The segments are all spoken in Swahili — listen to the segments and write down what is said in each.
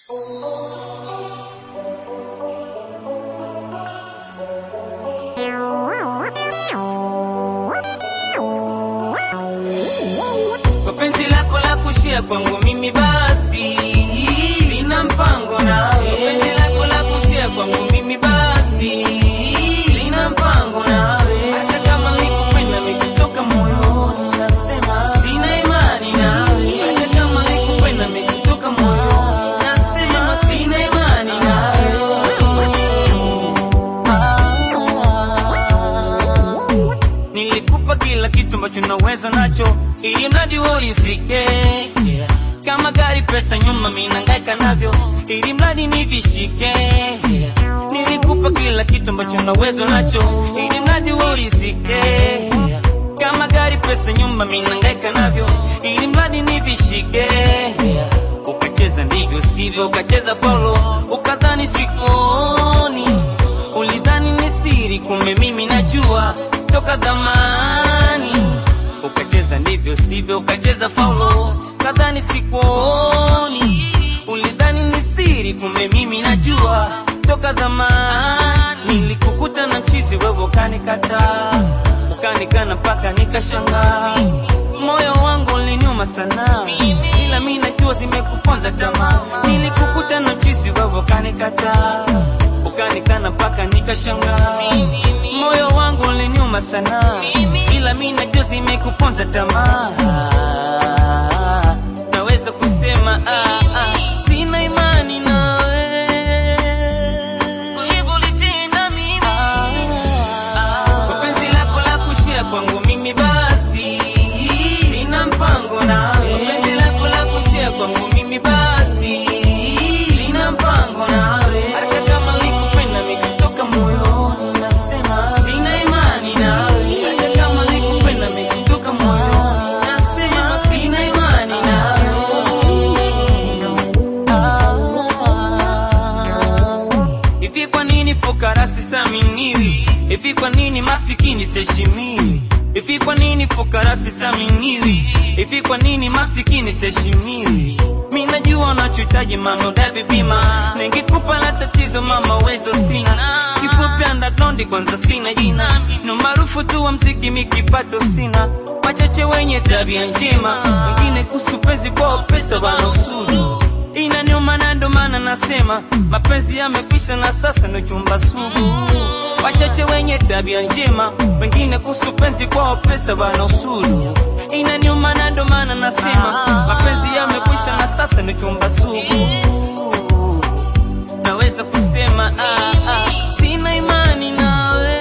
Kwa penzi lako la kushia kwangu mimi basi sina mpango nawe. Kwa penzi lako la kushia kwangu mimi basi sina mpango nawe. Hata kama nikupenda nikitoka moyoni nasema sina imani nawe. Hata kama nikupenda nikitoka moyoni nasema sina imani nawe. Nilikupa kila kitu ambacho naweza nacho, ili mradi urizike. Kama gari, pesa, nyuma, mimi nangaika navyo, ili mradi nivishike. Nilikupa kila kitu ambacho naweza nacho, ili mradi urizike. Kama gari, pesa, nyumba, mimi nangaika navyo, ili mradi nivishike. Ukacheza ndivyo sivyo, ukacheza faulo, ukadhani sikuoni ulidhani ni siri, kumbe mimi najua toka zamani. Ukacheza ndivyo sivyo, ukacheza faulo, kadhani sikuoni. Ulidhani ni siri, kumbe mimi najua toka zamani. Nilikukuta na mchizi, wewe ukanikataa, ukanikana mpaka nikashangaa. Moyo wangu uliniuma sana, ila mimi najua zimekuponza tamaa. Nilikukuta na mchizi, wewe ukanikataa ukanikana mpaka nikashangaa. Moyo wangu uliniuma sana, ila mimi najua zimekuponza tamaa. Naweza kusema ah, ah, sina imani nawe ulivyolitenda mimi. Kwa penzi lako la kushia kwangu mimi basi sina mpango nawe. Kwa penzi lako la kushia kwangu mimi basi sina mpango nawe. Hata kama nikupenda nikitoka moyoni nasema sina imani nawe. Hata kama nikupenda nikitoka moyoni nasema sina imani nawe. Hivi kwa nini fukara sisaminiwi? Hivi kwa nini masikini siheshimiwi? Hivi kwa nini fukara sisaminiwi? Hivi kwa nini masikini siheshimiwi? Mimi najua unachohitaji mama, udai bima. Ningekupa la tatizo mama, uwezo sina. Kifupi underground kwanza sina jina. No maarufu tu wa mziki mikipato sina. Wachache wenye tabia njema, wengine kuhusu penzi kwa pesa wana usuru inaniuma na ndo maana nasema mapenzi yamekwisha na sasa ni chumba sugu. Wachache wenye tabia njema, wengine kuhusu penzi kwao pesa wana usuru. Inaniuma na ndo maana nasema mapenzi yamekwisha na sasa ni chumba sugu. Naweza kusema ah, ah, sina imani nawe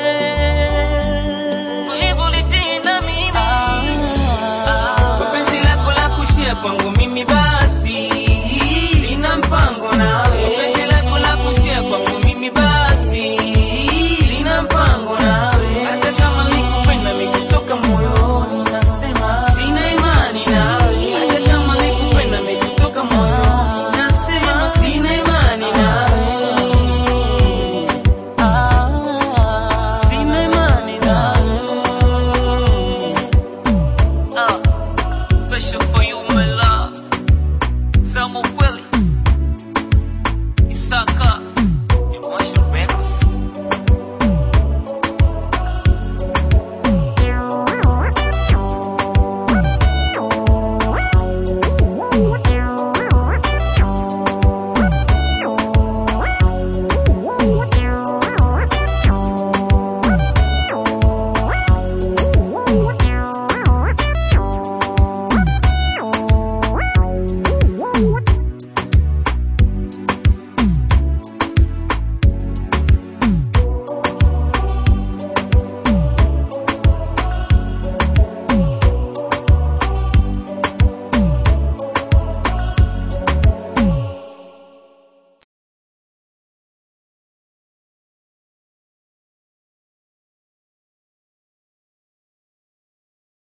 ulivyolitenda mimi kwa penzi lako la kushia kwangu mimi basi sina mpango nawe. Kwa penzi lako la kushia kwangu mimi basi sina mpango nawe. Hata kama nikupenda nikitoka moyoni nasema sina imani nawe. Hata kama nikupenda nikitoka moyoni nasema sina imani nawe. Sina imani nawe. Ah, special for you, my love. Samu kweli Isaka